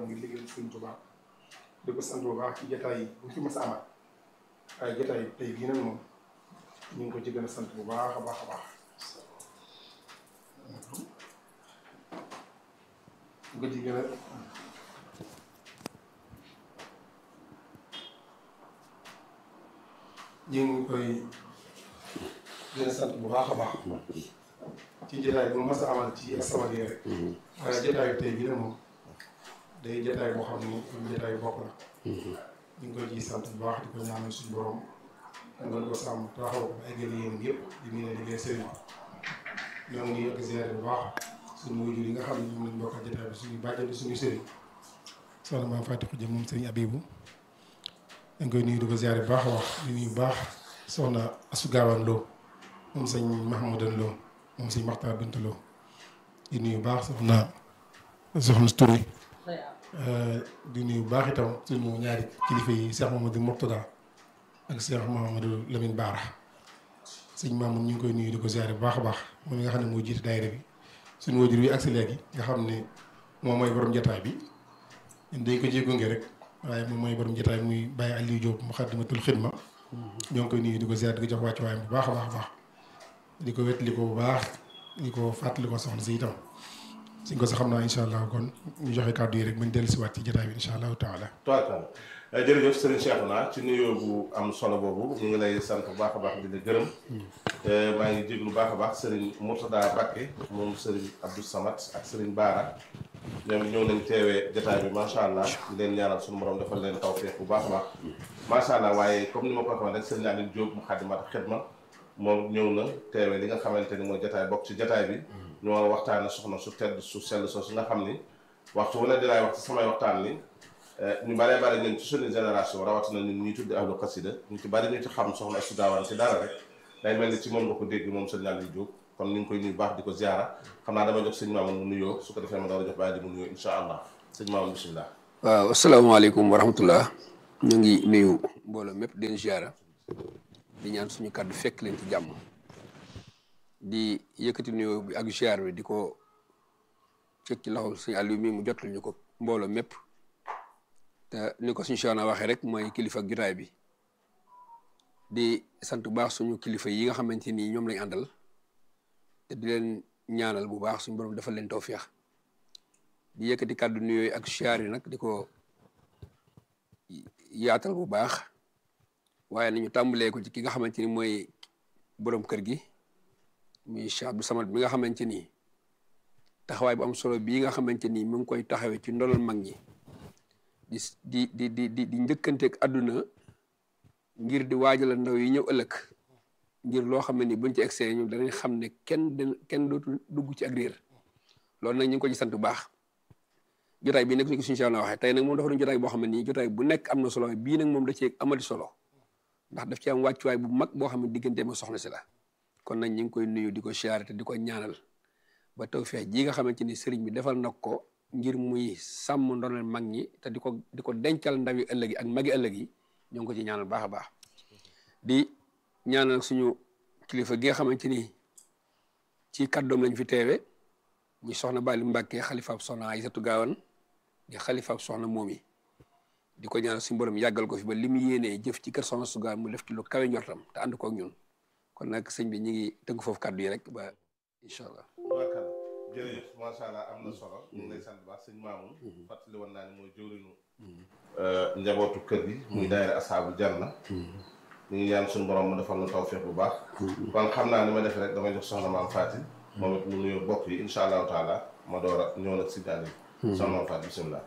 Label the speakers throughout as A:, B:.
A: boppam ngir liggéeyal Sëriñ Tuubaa di ko sant bu baax ci jotaay yi bu fi mas a amaat waaye jotaay tey bii nag moom ñu ngi ko ci gën a sant bu baax a baax a baax ñu ko ci gën a ñu ngi koy gën a sant bu baax a baax ci jotaay bu mas a amal ci As-Samadiyya rek waaye jotaayu tey bii nag moom day jotaay boo xam ni jotaay bokk la ñu ngi koy ciy sant bu baax di ko ñaanal suñu borom ngeen ko sàmm taxaw ko ay gën yéen yëpp di mu ne liggéey sëriñ ñoo ngi yokk ziare bu baax suñu wujur yi nga xam ne ñoom lañ bokk jotaay bi suñu bàjjen bi suñu sëriñ soxna maam Fatou Jëm moom sëriñ Abibu dañ koy nuyu di ko ziare bu baax a wax di nuyu bu baax soxna Asu Gaawaan Lo moom sëñ Mahmoudan Lo moom sëñ Maxtaar Bint Lo di nuyu bu baax soxna soxna Touré di nuyu bu baax itam suñu ñaari kilifa yi Cheikh Mamadou Mourtada ak Cheikh Mamadou Lamine Baara sëñ Mamoun ñu ngi koy nuyu di ko ziare bu baax a baax moom mi nga xam ne moo jiite daayira bi suñu wajur wi agsi léegi nga xam ne moom mooy borom jotaay bi ñun dañ ko ciy gunge rek waaye moom mooy borom jotaay muy Baye Aliou Diop Muxaddamatul Xidma ñoo ngi koy nuyu di ko ziare di ko jox wàccuwaayam bu baax a baax a baax di ko wetli ko bu baax di ko fàttali ko soxna si itam suñ ko sax xam naa incha allah kon ñu joxe kàddu yi rek bañ dellu si waat ci jotaay bi incha allahu taala
B: toital jërëjëf Serigne Cheikhouna ci nuyoo bu am solo boobu ñu ngi lay sant bu baax a baax di la gërëm maa ngi jéglu bu baax a baax Serigne Mourtada Bakke moom Serigne Abdou Samad ak Serigne Baara ñoom ñëw nañ teewee jotaay bi macha allah di leen ñaanal suñu borom defal leen tawfeex bu baax a baax macha allah waaye comme ni ma ko waxee rek Serigne Aliou Diop Muxaddamatul Xidma moom ñëw na teewee li nga xamante ni mooy jotaay bokk ci jotaay bi ñu war a waxtaane soxna su tedd su sell soo su nga xam ni waxtu wu ne dinaay wax ci samay waxtaan ni ñu bare bare ñun ci suñu génération rawatina ñun ñuy tuddi ahlu xasida ñu ci bari ñu ci xam soxna Astu Gaawaan ci dara rek day mel ni ci moom nga ko dégg moom sëñ Aliou Diop kon ñu ngi koy nuyu baax di ko ziara xam naa dama jox sëñ Mamoun mu nuyoo su ko defee ma door a jox bàyyi di mu nuyoo insha allah sëñ Mamoun bisimilah
C: waaw asalaamaaleykum wa rahmatullah ñu ngi nuyu mbooloo mépp den ziara di ñaan suñu kàddu fekk leen ci jàmm di yëkkati nuyoo bi ak ziar bi di ko fekk ci loxol sëñ Aliou mi mu jotal ñu ko mbooloo mépp te ni ko suñu Cheikhouna waxee rek mooy kilifa ak jotaay bi di sant bu baax suñu kilifa yi nga xamante ni ñoom lañ àndal te di leen ñaanal bu baax suñu borom defal leen tawféex di yëkkati kàddu nuyooyu ak ziar yi nag di ko yaatal bu baax waaye nañu tàmbalee ko ci ki nga xamante ni mooy borom kër gi muy Cheikh Abdou Samad bi nga xamante ni taxawaay bu am solo bii nga xamante ni mu ngi koy taxawee ci ndolal mag ñi di di di di di di njëkkanteeg àdduna ngir di waajal ndaw yi ñëw ëllëg ngir loo xam ne ni buñ ci egsee ñu danañ xam ne kenn kenn dootul dugg ci ak réer loolu nag ñu ngi ko ci sant bu baax jotaay bii nag suñu suñu Cheikhouna waxee tey nag moom dafa doon jotaay boo xam ne nii jotaay bu nekk am na solo bii nag moom da cee amati solo ndax daf ci am wàccuwaay bu mag boo xam ne diggante ma soxna si la kon nag ñu ngi koy nuyu di ko siyaare te di ko ñaanal ba tawfeex ji nga xamante ni sëriñ bi defal na ko ngir muy sàmm ndonal mag ñi te di ko di ko dencal ndawi ëllëg yi ak magi ëllëg yi ñoo ngi ko ci ñaanal baax a baax di ñaanal suñu kilifa gi nga xamante ni ci kàddoom lañ fi teewe muy soxna Bali Mbàkke xalifaab soxna Aysatu Gaawan di xalifaab soxna moom yi di ko ñaanal suñu borom yàggal ko fi ba li mu yéenee jëf ci kër soxna Sugaan mu def ci lu kawe njortam te ànd ko ak ñun kon nag sëñ bi ñu ngi tënk foofu kàddu yi rek ba incha allah.
B: barkal jërëjëf macha allah am na solo ñu ngi lay sant baax sëñ Mamoun fàttali woon naa ne mooy jëwrinu njabootu kër gi muy daayira asaabu janna ñu ngi ñaan suñu borom mu defal na tawfeex bu baax kon xam naa ni ma def rek damay jox soxna maam Faati moom it mu nuyoo bokk yi incha allahu taala ma door a ñëw nag si daal yi soxna maam Faati bisimilah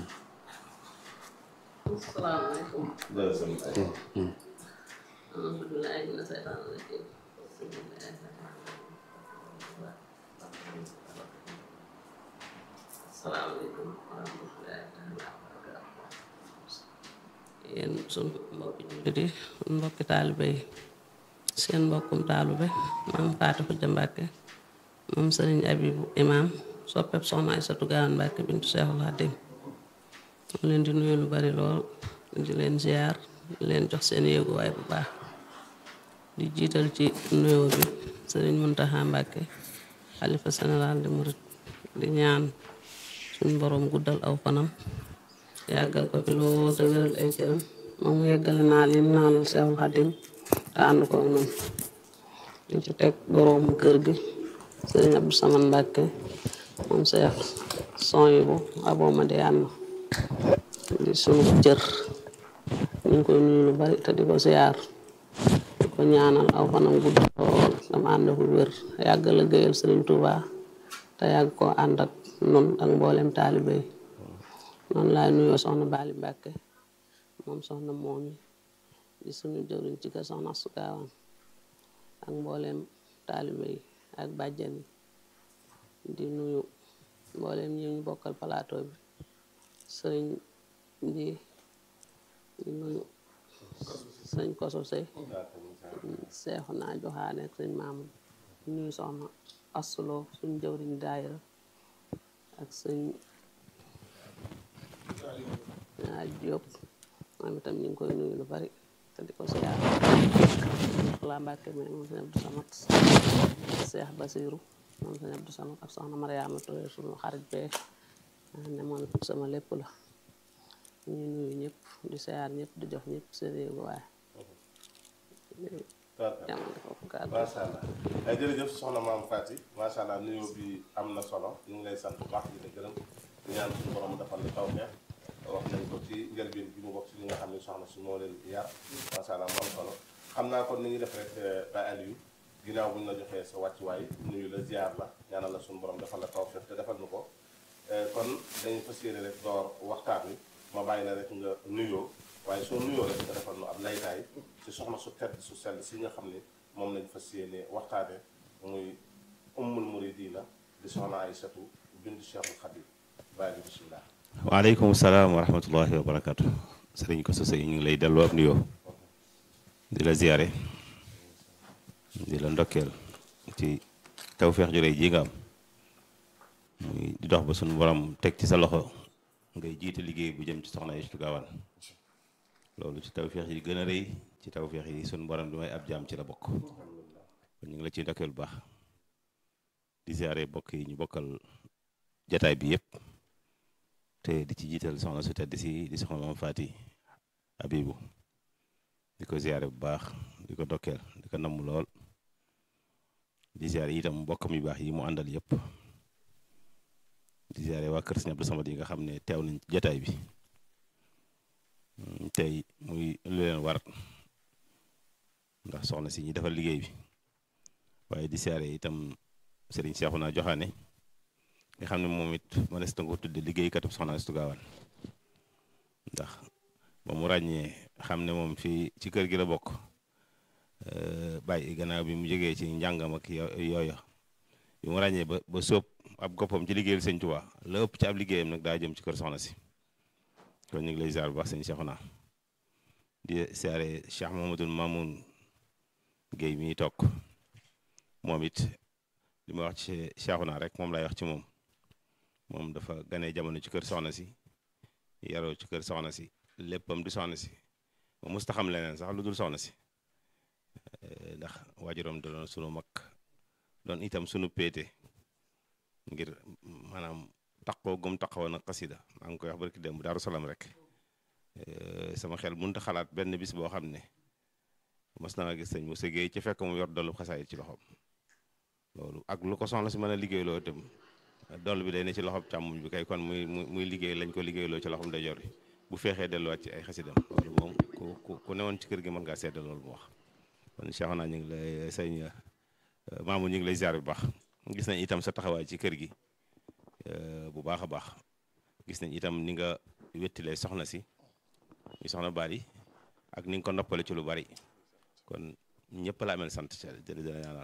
D: asalaamaaleykum
B: jërëjëf sëñ bi
D: auzu billaahi mina seytaani rajiim asalaamaaleykum wa rahmatullaahi taala wa barakaatu yéen sunu mbokki jullit yi sunu mbokki taalibe yi seen mbokkum taalibe maam Faati Xujja Mbàkke moom sëriñ Abibu imaam soppeeb soxna Aysatu Gaawan Mbàkke bintu Seexul Xadiim mu leen di nuyu lu bari lool di leen ziar di leen jox seen yéeguwaay bu baax di jiital ci nuyoo bi sëriñ Muntaxa Mbàkke xalifa général di murit di ñaan suñ boroom guddal aw fanam yàggal ko fi lool te wéral ay cëram moom mu yeggale naal yim naalal Seexul Xadim te ànd ko noonu di ci teg boroomu kër gi sëriñ Abdou Samane Mbàkke moom Seex Soyibu Abo Madiyana di sunu cër ñu ngi koy nuyu lu bari te di ko siyaar di ko ñaanal aw fanam gudd lool dama ànd ak wér yàgg la géyal sëriñ Touba te yàgg koo ànd ak nun ak mboolem taalibe yi noonu laay nuyoo soxna Bali Mbàkke moom soxna moomi di sunu jëwriñ ci kër soxna Sukaawan ak mboolem taalibe yi ak bàjjan yi di nuyu mboolem ñi ñu bokkal plateau bi sëriñ di di nuyu sëñ koso sëy seexu naa joxaane ak sëñ maamu di nuyu soxna asuloo suñ jëwriñ daayira ak sëñ ñaa jóob moom itam ñu ngi koy nuyu lu bari te di ko siyaar laa mbàkke mais moom sëñ Abdou Samat seex basiiru moom sëñ Abdou Samat ak soxna Mariama Touré suñu xarit bee ne moom sama lépp la ñu nuyu ñëpp di siyaar ñëpp di jox ñëpp seen yéegu waaye jamono foofu kàddu
B: macha allah ay jërëjëf soxna maam Faty macha allah nuyoo bi am na solo ñu ngi lay sant bu baax di la gërëm di ñaan suñu borom defal la tawfeex wax nañ ko ci njëlbeen bi mu bokk ci li nga xam ne soxna si moo leen yar macha allah mu am solo xam naa kon ni ngi def rek Baye Aliou ginnaaw bu ñu la joxee sa wàccuwaay nuyu la ziar la ñaanal la suñu borom defal la tawfeex te defal nu ko kon dañu fas yéene rek door waxtaan wi ma bàyyi la rek nga nuyoo waaye soo nuyoo rek nga defal nu ab laytaay ci soxna su tedd su sell si nga xam ne moom lañ fas yéene waxtaane muy ummul muridina di soxna Aysatu bintu Cheikhul Khadim bàyyi bi bisimilah
E: waaleykum salaam wa rahmatullahi wa barakatu sëriñ ko sosé ñu ngi lay delloo ab nuyoo di la ziyaare di la ndokkeel ci tawfeex ju rëy ji nga am muy di dox ba suñu borom teg ci sa loxo ngay jiite liggéey bu jëm ci soxna Aysatu Gaawaan loolu ci tawfeex yi gën a rëy ci tawfeex yi suñu borom di may ab jaam ci la bokk kon ñu ngi la ciy ndokkeel bu baax di ziyaare bokk yi ñu bokkal jataay bi yëpp te di ci jiital soxna su tedd si di soxna Maam Faty Abibu di ko ziyaare bu baax di ko dokkeel di ko namm lool di ziyaare itam mbokkam yu baax yi mu àndal yëpp di ziyaare waa kër Sëñ Abdou Samad yi nga xam ne teew nañ ci jataay bi tey muy lu leen war ndax soxna si ñi defal liggéey bi waaye di ziyaare itam Sëriñ Seexuna Joxaane nga xam ne moom it ma des na ko tudde liggéeykatu soxna Astu Gaawaan ndax ba mu ràññee xam ne moom fii ci kër gi la bokk bàyyi gannaaw bi mu jógee ci njàngam ak yooya bi mu ràññee ba ba sóob ab goppam ci liggéeyal sëñ Tuubaa la ëpp ci ab liggéeyam nag daa jëm ci kër soxna si kon ñu ngi lay ziar bu baax sëñ Seexuna di siyaare Cheikh Mahamadul Mamoun Guèye mi toog moom it li ma wax ci Seexuna rek moom lay wax ci moom moom dafa ganee jamono ci kër soxna si yaroo ci kër soxna si léppam di soxna si moom musta xam leneen sax lu dul soxna si ndax waajuram da doon sunu mag doon itam sunu péete ngir maanaam taqoo gum taqawoon ak xasida maa ngi koy wax barki démb Daaru Salaam rek sama xel mënut a xalaat benn bis boo xam ne mas naa gis sëñ mu sëggee ci fekk mu yor dollu xasaayit ci loxoom loolu ak lu ko soxna si mën a liggéeyloo itam doll bi day ne ci loxob càmmuñ bi kay kon muy muy liggéey lañ ko liggéeyloo ci loxoom ndeyjoor bi bu feexee delluwaat ci ay xasidam loolu moom ku ku ku newoon ci kër gi mën ngaa seede loolu mu wax kon Cheikh naa ñu ngi lay sëñ maamu ñu ngi lay ziar bu baax gis nañ itam sa taxawaay ci kër gi bu baax a baax gis nañ itam ni nga wettilee soxna si muy soxna Bali ak ni nga ko noppale ci lu bari kon ñëpp la amel sant ci jërëjëf dina ñaanal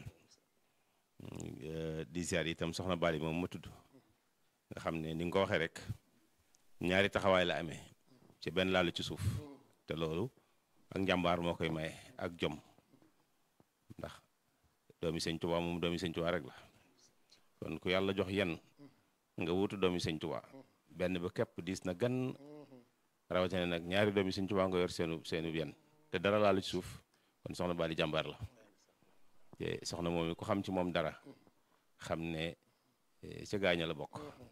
E: di ziar itam soxna Bali moom ma tudd nga xam ne ni nga ko waxee rek ñaari taxawaay la amee ci benn laalu ci suuf te loolu ak njàmbaar moo koy maye ak jom ndax doomi sëñ Tuubaa moom doomi sëñ Tuubaa rek la kon ku yàlla jox yenn nga wutu doomi sëñ Tuubaa benn ba képp diis na gan rawatina nag ñaari doomi sëñ Tuubaa nga yor seenu seenu yenn te dara laalu ci suuf kon soxna Bali jàmbaar la te soxna moom ku xam ci moom dara xam ne ca gaaña la bokk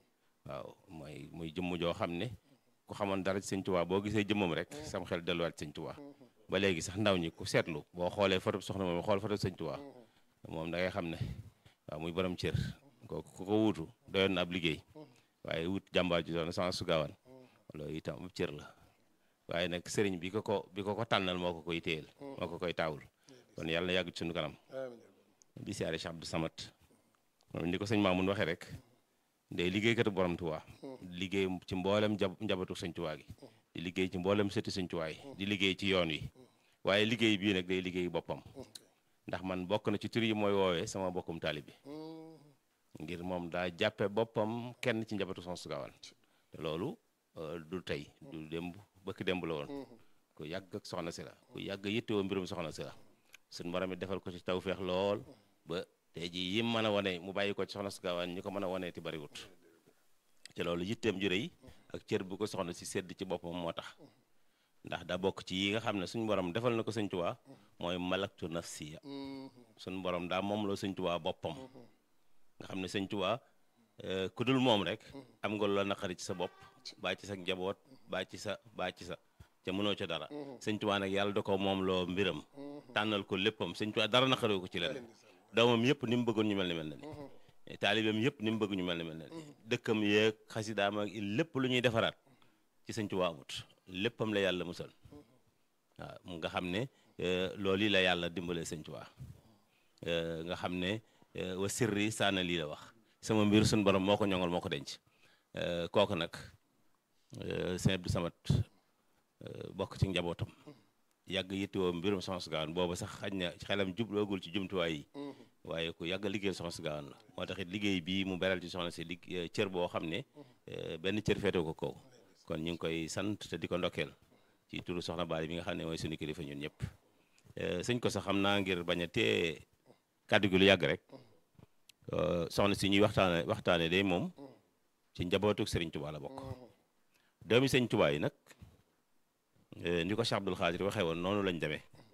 E: waaw mooy muy jëmm joo xam ne ku xamoon dara ci sëñ Tuubaa boo gisee jëmmam rek sam xel delluwaat sëñ Tuubaa ba léegi sax ndaw ñi ku seetlu boo xoolee photo soxna moom xool photo sëñ Tuubaa moom da ngay xam ne waaw muy borom cër kooku ku ko wuutu doyoon na ab liggéey waaye wut jàmbaar ji doon soxna su gaawaan loolu itam ab cër la waaye nag sëriñ bi ko ko bi ko ko tànnal moo ko koy téyel moo ko koy taawul kon yàlla na yàgg ci suñu kanam di siyaare Cheikh Abdou Samad moom ni ko sëñ Mamoun waxee rek day liggéeykatu borom Tuubaa liggéey ci mboolem njabootu sëñ Tuubaa gi di liggéey ci mboolem sëti sëñ Tuubaa yi di liggéey ci yoon wi waaye liggéey bii nag day liggéey boppam ndax man bokk na ci tur yi mooy woowee sama bokkum taalibe ngir moom daa jàppe boppam kenn ci njabootu Soxna su Gaawaan te loolu du tey du démb bëkk démb la woon ku yàgg ak soxna si la ku yàgg yittewoo mbirum soxna si la suñ borom it defal ko ci tawféex lool ba tey jii yim mën a wane mu bàyyi ko ci soxna su Gaawaan ñi ko mën a wanee ti bariwut te loolu yitteem ju rëy ak cër bu ko soxna si sedd ci boppam moo tax ndax daa bokk ci yi nga xam ne suñu borom defal na ko sëñ Tuubaa mooy malaktu nafsiya suñu borom daa moom loo sëñ Tuubaa boppam nga xam ne sëñ Tuubaa ku dul moom rek am nga loola naqari ci sa bopp baa ci sa njaboot baa ci sa baa ci sa ca mënoo ca dara sëñ Tuubaa nag yàlla da ko moom loo mbiram tànnal ko léppam sëñ Tuubaa dara naqari ko ci leen doomam yëpp ni mu bëggoon ñu mel ni mel na ni taalibeem yëpp ni mu bëgg ñu mel ni mel na ni dëkkam yeeg xasidaam ak lépp lu ñuy defaraat ci sëñ Tuubaa amut léppam la yàlla musal waaw mu nga xam ne loolu yi la yàlla dimbalee sëñ Tuubaa nga xam ne wa sirri saana lii la wax sama mbir suñ borom moo ko ñoŋal moo ko denc kooku nag sëñ Abdou Samad bokk ci njabootam yàgg yittewoo mbirum soxna su Gaawaan booba sax xaj na xelam jubloogul ci jumtuwaay yi waaye ku yàgg liggéeyal soxna su Gaawaan la moo tax it liggéey bii mu beral ci soxna si lig cër boo xam ne benn cër feete ko kaw kon ñu ngi koy sant te di ko ndokkeel ci turu soxna Bali bi nga xam ne mooy suñu kilifa ñun ñëpp sëñ ko sax xam naa ngir bañ a tee kàddu gi lu yàgg rek soxna si ñuy waxtaane waxtaane day moom ci njabootuk Sëriñ Tuubaa la bokk doomi Sëriñ Tuubaa yi nag ni ko Cheikh Abdoul Khadir waxee woon noonu lañ demee